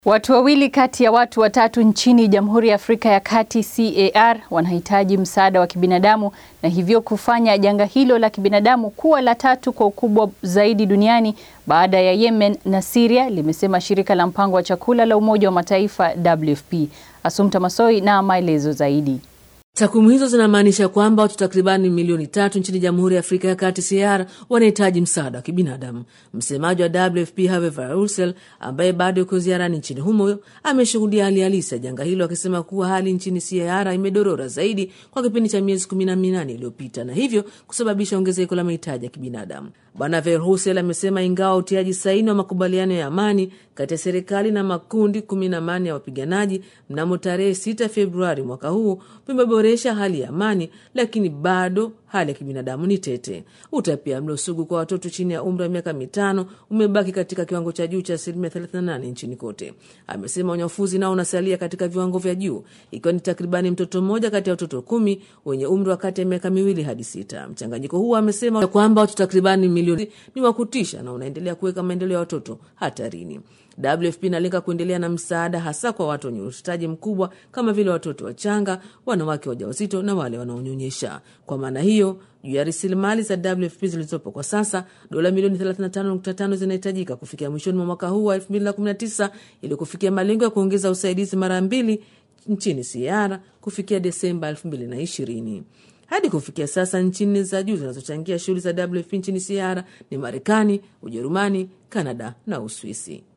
Watu wawili kati ya watu watatu nchini Jamhuri ya Afrika ya Kati CAR wanahitaji msaada wa kibinadamu na hivyo kufanya janga hilo la kibinadamu kuwa la tatu kwa ukubwa zaidi duniani baada ya Yemen na Syria, limesema shirika la mpango wa chakula la Umoja wa Mataifa WFP. Asumta Masoi na maelezo zaidi. Takwimu hizo zinamaanisha kwamba watu takribani milioni tatu nchini Jamhuri ya Afrika ya Kati CAR wanahitaji msaada wa kibinadamu. Msemaji wa WFP Herve Ursel, ambaye bado yuko ziarani nchini humo, ameshuhudia hali halisi ya janga hilo, akisema kuwa hali nchini CAR imedorora zaidi kwa kipindi cha miezi kumi na minane iliyopita na hivyo kusababisha ongezeko la mahitaji ya kibinadamu. Bwana Verhusel amesema ingawa utiaji saini wa makubaliano ya amani kati ya serikali na makundi kumi na manne ya wapiganaji mnamo tarehe 6 Februari mwaka huu vimeboresha hali ya amani, lakini bado hali ya kibinadamu ni tete. Utapia sugu kwa watoto chini ya umri wa miaka mitano umebaki katika kiwango cha juu cha asilimia 38 nchini kote. Amesema unyafuzi nao unasalia katika viwango vya juu, ikiwa ni takribani mtoto mmoja kati ya watoto kumi wenye umri wa kati ya miaka miwili hadi sita. Mchanganyiko huo amesema kwamba watu takribani milioni ni wa kutisha na unaendelea kuweka maendeleo ya watoto hatarini. WFP inalenga kuendelea na msaada hasa kwa watu wenye uhitaji mkubwa kama vile watoto wachanga, wanawake wajawazito na wale wanaonyonyesha. Kwa maana hiyo, juu ya rasilimali za WFP zilizopo kwa sasa, dola milioni 35.5 zinahitajika kufikia mwishoni mwa mwaka huu wa 2019 ili kufikia malengo ya kuongeza usaidizi mara mbili nchini CAR kufikia Desemba 2020. Hadi kufikia sasa nchi nne za juu zinazochangia shughuli za WFP nchini CAR ni Marekani, Ujerumani, Kanada na Uswisi.